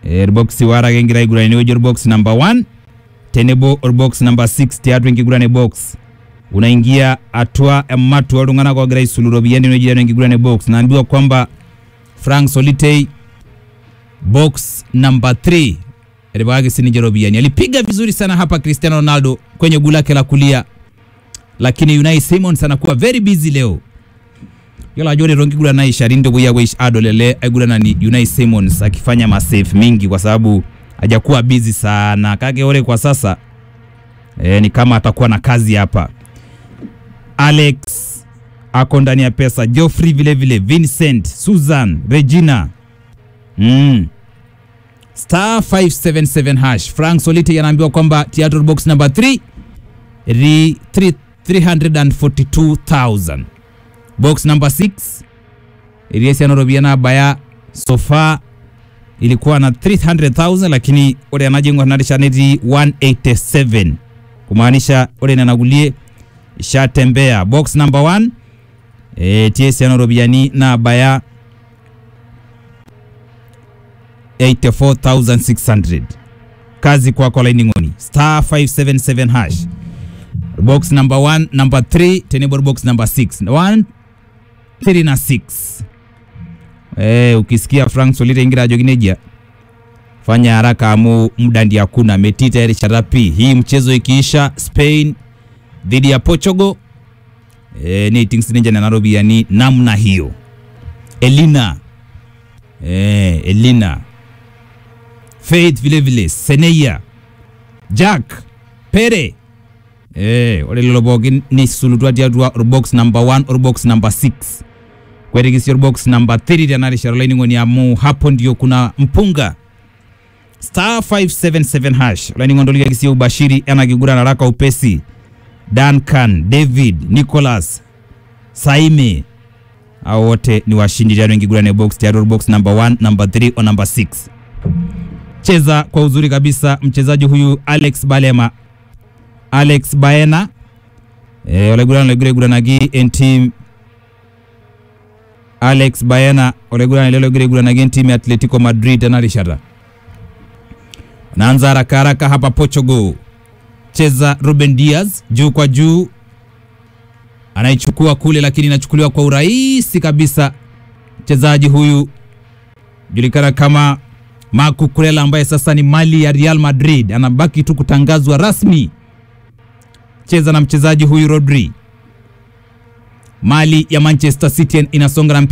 orbox wara kengira aiguran enewueji orbox number 1 tenebo orbox number 6 tiatua enkiguran e box unaingia atua ematua oltung'anak ogira aisulu iropiyiani tenewueji tiatua enkiguran e box naambiwa kwamba Frank Solitei box number 3 alipakaki sininje robiani alipiga vizuri sana hapa Cristiano Ronaldo kwenye guu lake la kulia, lakini Unai Simons anakuwa very busy leo yiolo ajo ore tonkiguran naishari ntoki yapo adol ele aiguranani Unai Simons akifanya masave mingi kwa sababu hajakuwa busy sana, kake ore kwa sasa e, ni kama atakuwa na kazi hapa. Alex ako ndani ya pesa, Geoffrey vile vile, Vincent, Susan, Regina mm. star 577 hash. Frank Solite anaambiwa kwamba theatre box number 3 ri 3 342,000 box number 6 iliesiana ropiyiani abaya sofa ilikuwa na 300,000 lakini ore enajing'or narisha netii 187 kumaanisha ore nena kulie ishatembea box number 1 etii esiana ropiyiani naabaya 84600 kazi kwako laining'oni star 577 hash box number 1 number 3 tenebo box number 6 1 3 na 6 eh, ukisikia Frank Solite ingira ajoki nejia fanya haraka amu muda ndi hakuna metita erishata pi hii mchezo ikiisha Spain dhidi ya Portugal eh, neiting sininche nena ropiyiani namna hiyo Elina eh, Elina Faith vile vile Seneia Jack Pere eh, ore lelo pookin nisulutua tiatua orbox number 1 orbox number 6 kwetikisi orbox number 3 tena rishata olainining'oni amu hapo ndio kuna mpunga star 577 hash olainining'oni tolikakisia ubashiri ena kiguran haraka upesi Duncan David Nicholas Saime hao wote ni washindi tiatua enkiguran ya box tiatua box number 1 number 3 o number 6 cheza kwa uzuri kabisa mchezaji huyu Alex Balema Alex Baena eh, olaiguran olaiguranaki entim Alex Baena olaiguran lelo olaiguranaki entim ya Atletico Madrid tena rishata naanza haraka haraka hapa Portugal cheza Ruben Diaz juu kwa juu anaichukua kule, lakini inachukuliwa kwa urahisi kabisa. Mchezaji huyu julikana kama Marco Kurela ambaye sasa ni mali ya Real Madrid, anabaki tu kutangazwa rasmi. Cheza na mchezaji huyu Rodri, mali ya Manchester City inasonga na